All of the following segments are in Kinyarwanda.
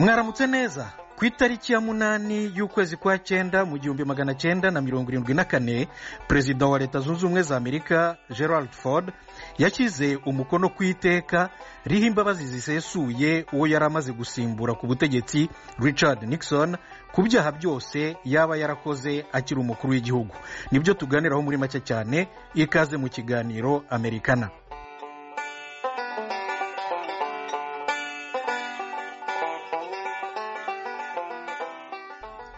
mwaramutse neza ku itariki ya munani y'ukwezi kwa cyenda mu gihumbi magana cyenda na mirongo irindwi na kane perezida wa leta zunze ubumwe za amerika gerald ford yashyize umukono ku iteka riho imbabazi zisesuye uwo yari amaze gusimbura ku butegetsi richard nixon ku byaha byose yaba yarakoze akiri umukuru w'igihugu nibyo tuganiraho muri make cyane ikaze mu kiganiro amerikana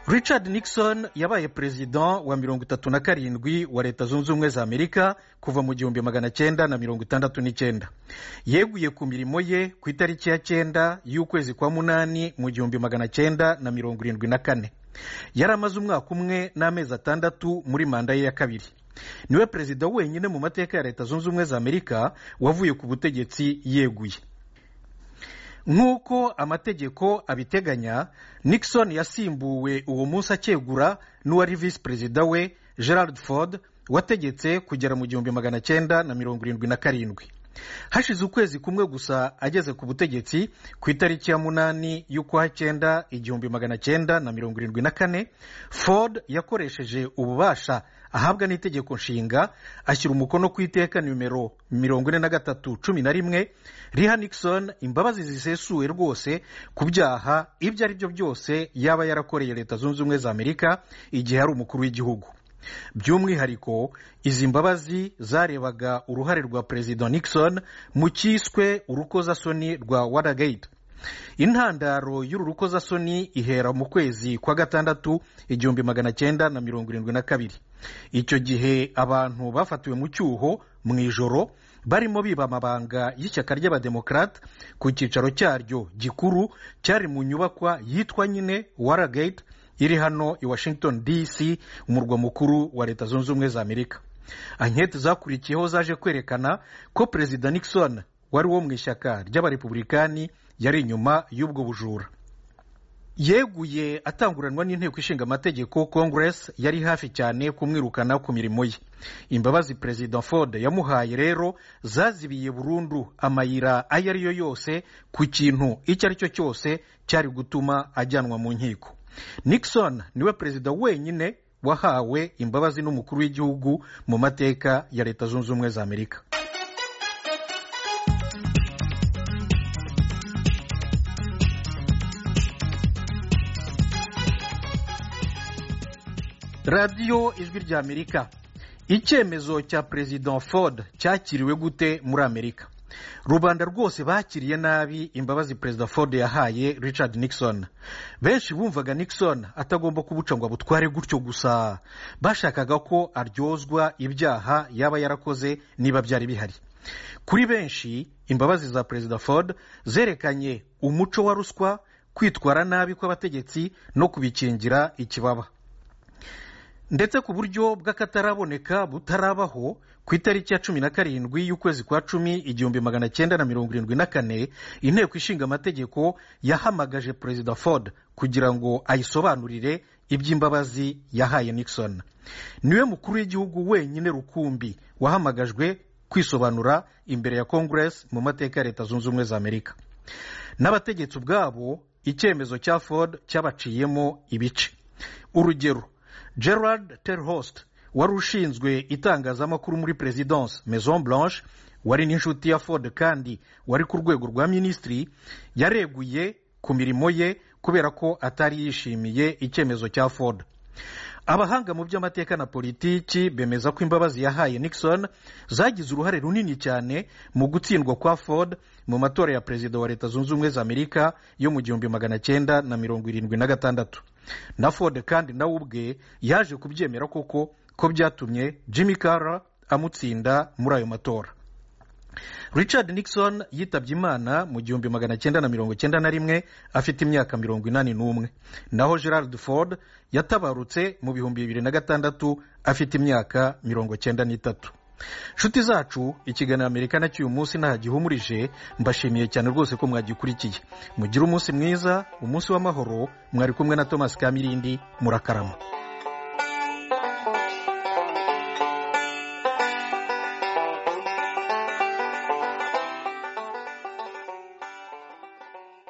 richard nixon yabaye perezida wa mirongo itatu na karindwi wa leta zunze ubumwe za amerika kuva mu gihumbi magana cyenda na mirongo itandatu n'icyenda yeguye ku mirimo ye ku itariki ya cyenda y'ukwezi kwa munani mu gihumbi magana cyenda na mirongo irindwi na kane yari amaze umwaka umwe n'amezi atandatu muri manda ye ya kabiri niwe perezida wenyine mu mateka ya leta zunze ubumwe za amerika wavuye ku butegetsi yeguye nk'uko amategeko abiteganya nixon yasimbuwe uwo munsi akegura n'uwari visi perezida we gerard ford wategetse kugera mu gihumbi magana cyenda na mirongo irindwi na karindwi hashize ukwezi kumwe gusa ageze ku butegetsi ku itariki ya munani y'ukwa cyenda igihumbi magana cyenda na mirongo irindwi na kane ford yakoresheje ububasha ahabwa n'itegeko nshinga ashyira umukono ku iteka nimero mirongo ine na gatatu cumi na rimwe riha nixon imbabazi zisesuwe rwose ku byaha ibyo ari byo byose yaba yarakoreye leta zunze ubumwe za amerika igihe ari umukuru w'igihugu by'umwihariko izi mbabazi zarebaga uruhare rwa perezida nixon mu cyiswe urukozasoni rwa watergate intandaro y'uru rukozasoni ihera mu kwezi kwa gatandatu igihumbi magana cyenda na mirongo irindwi na kabiri icyo gihe abantu bafatiwe mu cyuho mu ijoro barimo biba amabanga y'ishyaka ry'abademokarate ku cyicaro cyaryo gikuru cyari mu nyubakwa yitwa nyine watergate iri hano i washington dc umurwa mukuru wa leta zunze ubumwe za amerika anketi zakurikiyeho zaje kwerekana ko perezida nixon wari wo mu ishyaka ry'abarepubulikani yari inyuma y'ubwo bujura yeguye atanguranwa n'inteko ishinga amategeko congress yari hafi cyane kumwirukana ku mirimo ye imbabazi perezida ford yamuhaye rero zazibiye burundu amayira ayo ari yo yose ku kintu icyo ari cyo cyose cyari gutuma ajyanwa mu nkiko nixon niwe perezida wenyine wahawe imbabazi n'umukuru w'igihugu mu mateka ya leta zunze ubumwe za amerika radiyo ijwi rya amerika icyemezo cya perezida ford cyakiriwe gute muri amerika rubanda rwose bakiriye nabi imbabazi perezida ford yahaye richard nixon benshi bumvaga nixon atagomba kubuca ngo abutware gutyo gusa bashakaga ko aryozwa ibyaha yaba yarakoze niba byari bihari kuri benshi imbabazi za perezida ford zerekanye umuco wa ruswa kwitwara nabi kw'abategetsi no kubikingira ikibaba ndetse ku buryo bw'akataraboneka butarabaho ku itariki ya cumi na karindwi y'ukwezi kwa cumi igihumbi magana cyenda na mirongo irindwi na kane inteko ishinga amategeko yahamagaje perezida ford kugira ngo ayisobanurire iby'imbabazi yahaye nixon niwe mukuru w'igihugu wenyine rukumbi wahamagajwe kwisobanura imbere ya congress mu mateka ya leta zunze ubumwe za amerika n'abategetsi ubwabo icyemezo cya ford cyabaciyemo ibice urugero gerard terhost wari ushinzwe itangazamakuru muri perezidanse maison blanche wari n'inshuti ya ford kandi wari ku rwego rwa minisitiri yareguye ku mirimo ye kubera ko atari yishimiye icyemezo cya ford abahanga mu by'amateka na politiki bemeza ko imbabazi yahaye nixon zagize uruhare runini cyane mu gutsindwa kwa ford mu matora ya perezida wa leta zunze ubumwe za amerika yo mu gihumbi magana cyenda na mirongo irindwi na gatandatu na ford kandi nawe ubwe yaje kubyemera koko ko byatumye jimmy Carter amutsinda muri ayo matora richard nixon yitabye imana mu gihumbi magana cyenda na mirongo cyenda na rimwe afite imyaka mirongo inani n'umwe naho gerard ford yatabarutse mu bihumbi bibiri na gatandatu afite imyaka mirongo cyenda n'itatu nshuti zacu ikiganiro amerika na cy'uyu munsi nta gihumurije mbashimiye cyane rwose ko mwagikurikiye mugire umunsi mwiza umunsi w'amahoro mwari kumwe na thomas kamirindi murakarama